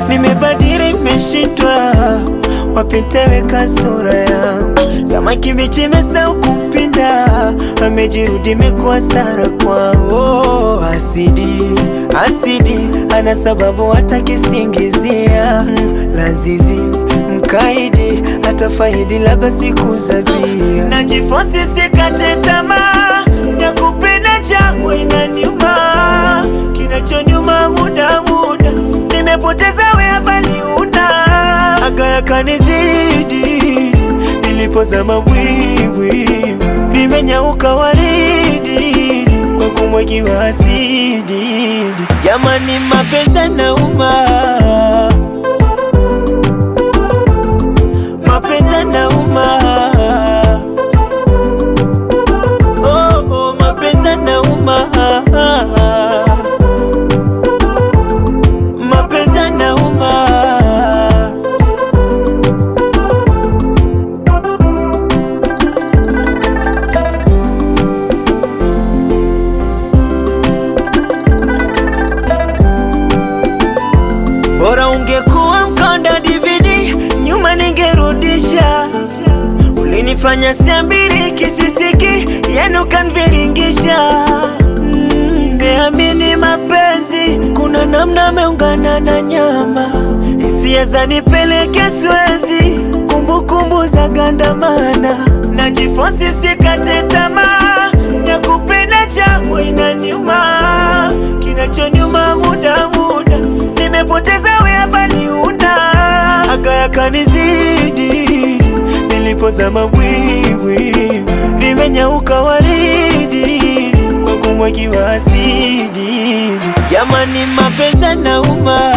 nimebadili, nimeshindwa wapi nitaweka sura yangu. Samaki mbichi imesahau kumpinda, amejirudi imekuwa sara kwao. Asidi asidi, ana sababu hata kisingizia mm, lazizi mkaidi hata faidi labda siku zabia. Najifosi sikate tamaa ya kupenda changu inaniuma, kinachonyuma muda muda nimepoteza wea baliunda aga yakanizidi nilipozama bwiwi limenyauka waridi kwa kumwagiwa asidi. Jamani, mapenzi nauma, mapenzi nauma, oh, oh, mapenzi nauma, mapenzi nauma. Bora ungekuwa mkonda DVD, nyuma ningerudisha. Ulinifanya siambiri kisisiki, yenu kanviringisha. Mm, Niamini mapenzi, kuna namna ameungana na nyama, hisia zanipeleke Swezi, kumbukumbu za gandamana, najifosi sikate tamaa ya kupenda changu inaniuma, kinachonyuma muda muda nimepoteza wea baliunda aga yakanizidi nilipozama bwiwi limenyauka waridi kwa kumwagiwa asidi. Jamani, mapenzi nauma,